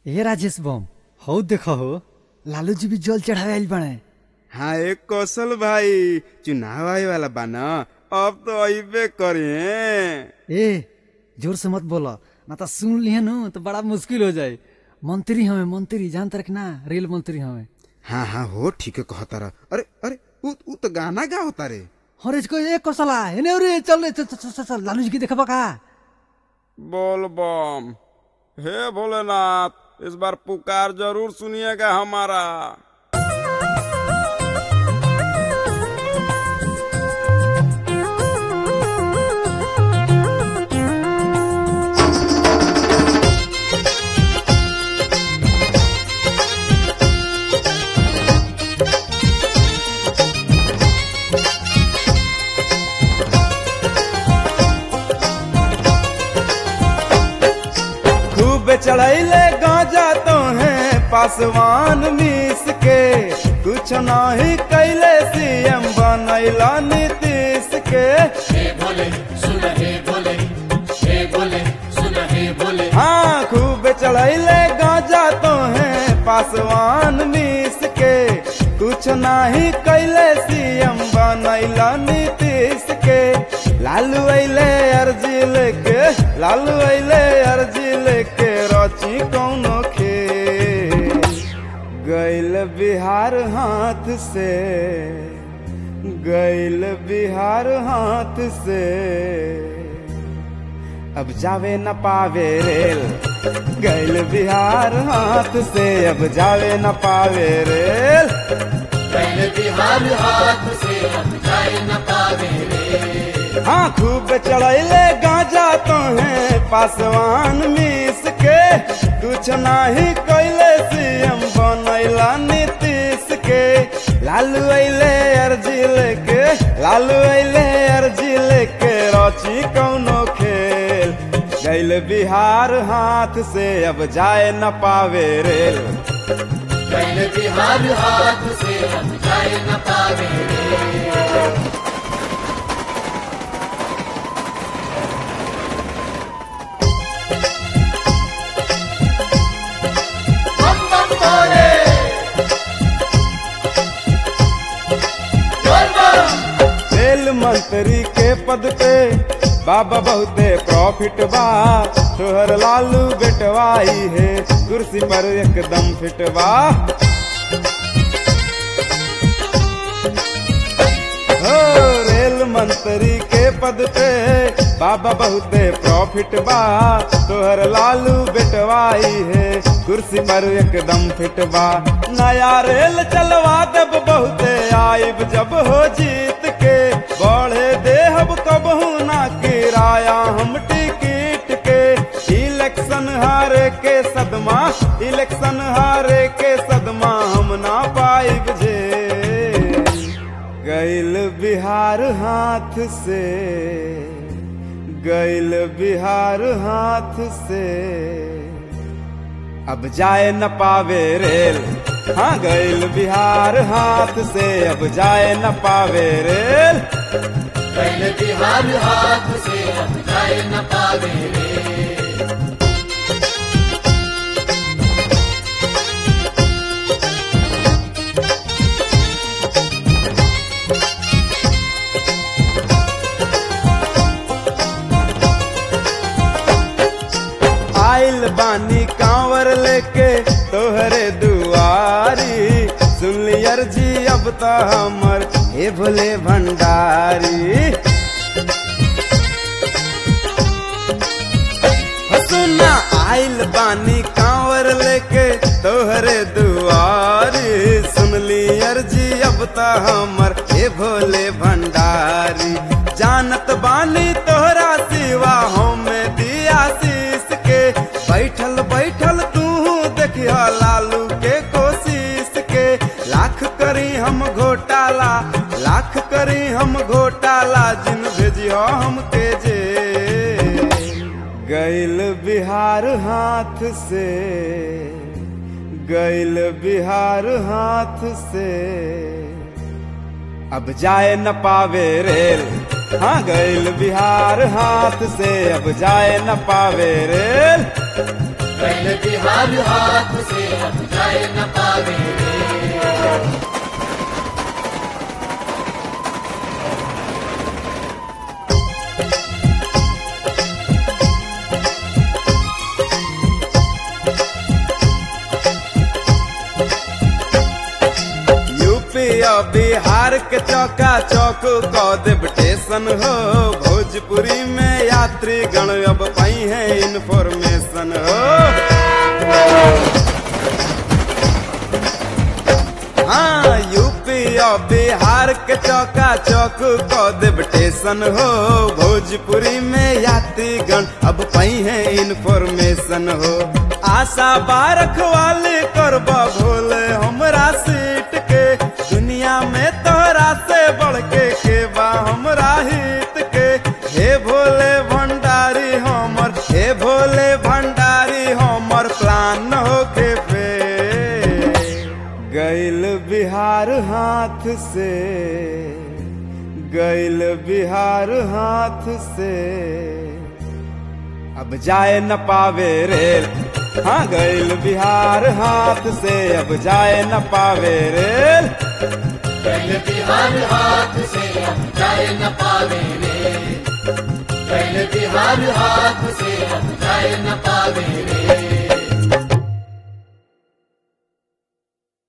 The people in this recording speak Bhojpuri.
ए राजेश बम हौ देख हो लालू जी भी जल चढ़ावे आइल बाड़े हाँ एक कौशल भाई चुनाव आए वाला बा न अब तो अबे करे ए जोर से मत बोला ना तो सुन लिहे नु तो बड़ा मुश्किल हो जाए मंत्री हमें मंत्री जान तरक ना रेल मंत्री हमें हाँ हाँ हो ठीक है कहता रहा अरे अरे उ, उ तो गाना गा होता रे हरे इसको एक कौशला एने रे चल चल चल, चल, चल लालू जी की देखबा का बोल बम हे भोलेनाथ इस बार पुकार जरूर सुनिएगा हमारा खूब चढ़ैले गांजा तो है पासवान मीस के कुछ नहीं कैले सीएम बनैला नीतीश के हे भोले सुन हे भोले हे भोले सुन हे भोले हाँ खूब चढ़ैले गांजा तो है पासवान मीस के कुछ नहीं कैले सीएम बनैला नीतीश के लालू अइले अर्जी लेके लालू अइले अर्जी लेके रची कौनो खेल गैल बिहार हाथ से गैल बिहार हाथ से अब जावे न पावे रेल गैल बिहार हाथ से अब जावे न पावे रेल पहले बिहार हाथ से अब जाए न पावे रे हाँ खूब चढ़ैले गांजा तो है पासवान मीस के कुछ नहीं कैले सीएम बनैला नीतीश के लालू अइले अर्जी लेके लालू अइले अर्जी लेके रची कौनो खेल गैल बिहार हाथ से अब जाए न पावे रेल पहले बिहार हाथ से अब जाए न पावे रे बम बम बोले बोल बम रेल मंत्री के पद पे बाबा बहुते प्रॉफिट बा तोहर लालू बेटवाई है कुर्सी पर एकदम फिट बा हो रेल मंत्री के पद पे बाबा बहुते प्रॉफिट बा तोहर लालू बेटवाई है कुर्सी पर एकदम फिट बा नया रेल चलवा देब बहुते आइब जब हो जीत के बढ़े देहब कबहू ना किराया हम टिकट के इलेक्शन हारे के सदमा इलेक्शन हारे के सदमा हम ना पाइब जे गैल बिहार हाथ से गैल बिहार हाथ से अब जाए न पावे रेल हाँ गैल बिहार हाथ से अब जाए न पावे रेल पहले बिहार हाथ से अब जाए न पावे रे आइल बानी कांवर लेके तोहरे दुआरी सुन लियर जी अब तो हमर हे भोले भंडारी हो सुना आइल बानी कांवर लेके तोहरे दुआरी सुन लियर जी अब तो हमर हे भोले भंडारी जानत बानी तोहरा सिवा हमें दिया शीस के बैठल बैठल तू देखिया लालू के कोशिश के लाख करी हम घोटाला लाख करी हम घोटाला जिन भेजियो हमके जे गैल बिहार हाथ से गैल बिहार हाथ से अब जाए न पावे रेल हाँ गैल बिहार हाथ से अब जाए न पावे रेल पहले बिहार हाथ से अब जाए न पावे रे यूपी और बिहार के चौका चौक कौ देव स्टेशन हो भोजपुरी में यात्री गण अब पाई है इन्फॉर्मेशन हो हाँ यूपी और बिहार के चौका चौक कौ देव स्टेशन हो भोजपुरी में यात्री गण अब पाई है इन्फॉर्मेशन हो आशा बारख वाले करबा भोले हमरा सीट के दुनिया में तोहरा से बढ़ के के बा हमरा हित के हे भोले भंडारी हमर हे भोले भंडारी हमर प्लान होके पे गैल बिहार हाथ से गैल बिहार हाथ से अब जाए न पावे रेल हाँ गैल बिहार हाथ से अब जाए न पावे रेल पहले बिहार हाथ से अब जाए न पावे रे पहले बिहार हाथ से अब जाए न पावे रे